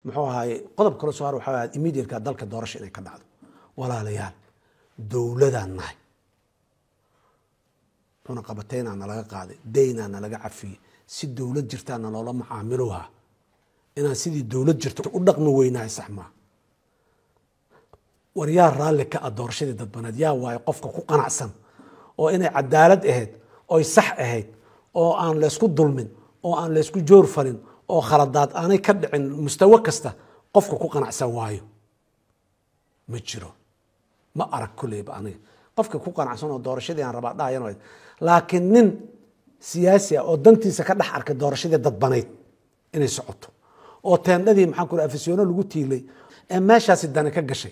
muxuu ahaay qodob kale soo har waxaa ahayd immediateka dalka doorasho inay ka dhacdo walaalayaal dowladaan nahay cunaqabateyna nalaga qaaday daynaa nalaga cafiyey si dowlad jirtaa naloola macaamiloha inaan sidii dowlad jirta u dhaqmi weynahay sax maa war yaa raalli ka ah doorashadii dadbaneed yaa waayo qofka ku qanacsan oo inay cadaalad ahayd oy sax ahayd oo aan laysku dulmin oo aan laysku joor falin oo khaladaad aanay ka dhicin mustawo kasta qofka ku qanacsan waayo ma jiro ma arag kulleyba aniga qofka ku qanacsan oo doorashadii aan rabaa dhahayan laakiin nin siyaasi ah oo dantiisa ka dhex arkay doorashadii dadbanayd inay socoto oo teendhadii maxaan ku afisyono lagu tiilay ee meeshaasi dani ka gashay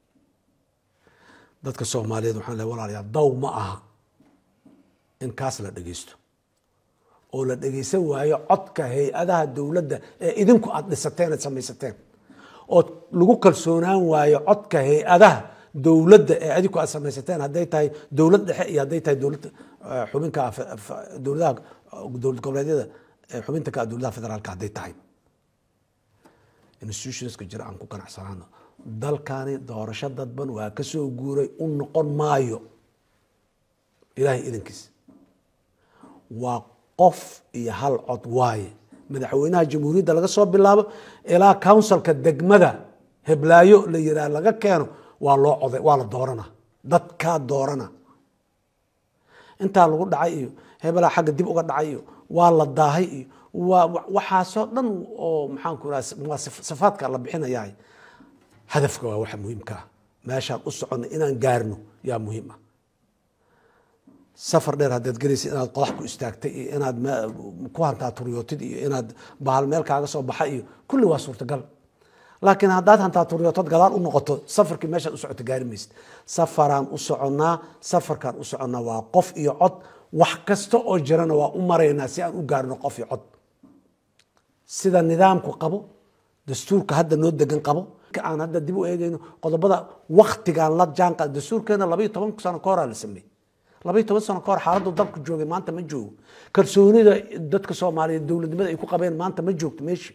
dadka soomaaliyeed waxaan lehay walaalayaa daw ma aha in kaas la dhegeysto oo la dhegeysan waayo codka hay-adaha dowladda ee idinku aada dhisateen aad samaysateen oo lagu kalsoonaan waayo codka hay-adaha dowladda ee adinku aad samaysateen hadday tahay dowlad dhexe iyo hadday tahay dowlad xubinka dowladaha dowlad goboleedyada xubinta ka dowladaha federaalka hadday tahay institutionska jira aan ku ganacsanaano dalkani doorasho dadban waa ka soo guuray u noqon maayo ilaahay idankiis waa qof iyo hal cod waaye madaxweynaha jamhuuriyadda laga soo bilaabo ilaa counsilka degmada heblaayo la yiraa laga keeno waa loo coday waa la doorana dadkaa doorana intaa lagu dhacay iyo hebelaa xagga dib uga dhacay iyo waa la daahay iyo waa waxaasoo dhan oo maxaanku iraha waa sifaadka la bixinayaa hadafka waa waxa muhiimka ah meeshaan u soconna inaan gaarno yaa muhiim ah safar dheer haddaad gelaysa inaad qodax ku istaagtay iyo inaad ku hantaa turyootid iyo inaad bahal meel kaaga soo baxa iyo kulli waa suurtagal laakiin haddaad hantaa turyootad gadaal u noqoto safarkii meeshaad u socoto gaari maysid safaraan u soconnaa safarkaan u soconnaa waa qof iyo cod wax kasta oo jirana waa u maraynaa si aan u gaarno qof iyo cod sida nidaamku qabo dastuurka hadda noo degan qabo aan hadda dib u eegayno qodobada waktigaan la jaanqa dastuurkeena labaiyo toban sano ka horaa la sameeyey labaiyo toban sano ka hor xaaladdu dalku joogay maanta ma joogo kalsoonida dadka soomaaliyeed dowladnimada ay ku qabeen maanta ma joogto meeshii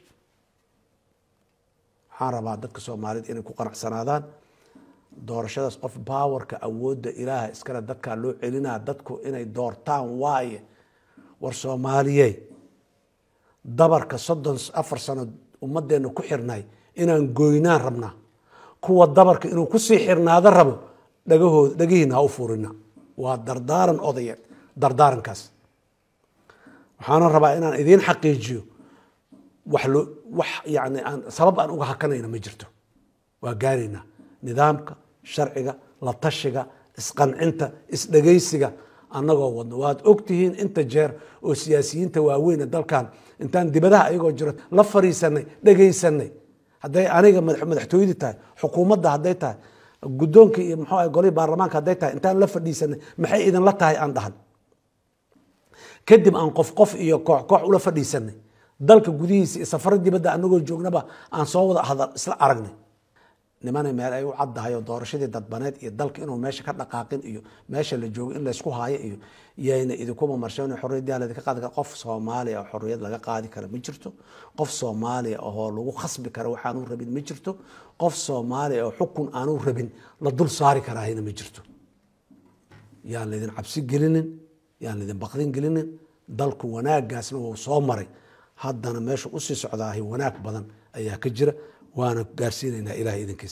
waxaan rabaa dadka soomaaliyeed inay ku qanacsanaadaan doorashadaas qof baawarka awoodda ilaaha iskale dadkaa loo celinaa dadku inay doortaan waaye war soomaaliye dabarka soddon afar sano ummadeenna ku xirnay inaan goynaan rabnaa kuwa dabarka inuu kusii xirnaado rabo dhagahooda dhagihiina ha u furina waa dardaaran odayeed dardaarankaas waxaana rabaa inaan idiin xaqiijiyo wax loo wax yani aan sabab aan uga hakanayna ma jirto waa gaaraynaa nidaamka sharciga la tashiga isqancinta isdhegaysiga annagoo wadno waad ogtihiin inta jeer oo siyaasiyiinta waaweyne dalkan intaan dibadaha ayagoo jiro la fariisanay dhegaysanay hadday aniga madaxtooyadii tahay xukuumadda hadday tahay guddoonka iyo muxuu ah golihii baarlamaanka hadday tahay intaan la fadhiisanay maxay idinla tahay aan dhahan kadib aan qof qof iyo koox koox ula fadhiisanay dalka gudihiisa iyo safaro dibadda anagoo joognaba aan soo wada hadal isla aragnay nimanay meel ay u caddahay oo doorashadii dadbaneed iyo dalka inuu meesha ka dhaqaaqin iyo meesha la joogo in laysku haayo iyo yayna idinkuma marshan xorriyadyaa ladinka qaadi kara qof soomaaliya oo xorriyad laga qaadi kara ma jirto qof soomaaliya oo lagu khasbi kara waxaanu rabin ma jirto qof soomaaliya oo xukun aanu rabin la dul saari karaahina ma jirto yaan laydin cabsi gelinin yaan laydin baqdin gelinin dalku wanaagaasna wuu soo maray haddana meesha usii socdaahay wanaag badan ayaa ka jira waana gaarsiinaynaa ilahay idinkiisa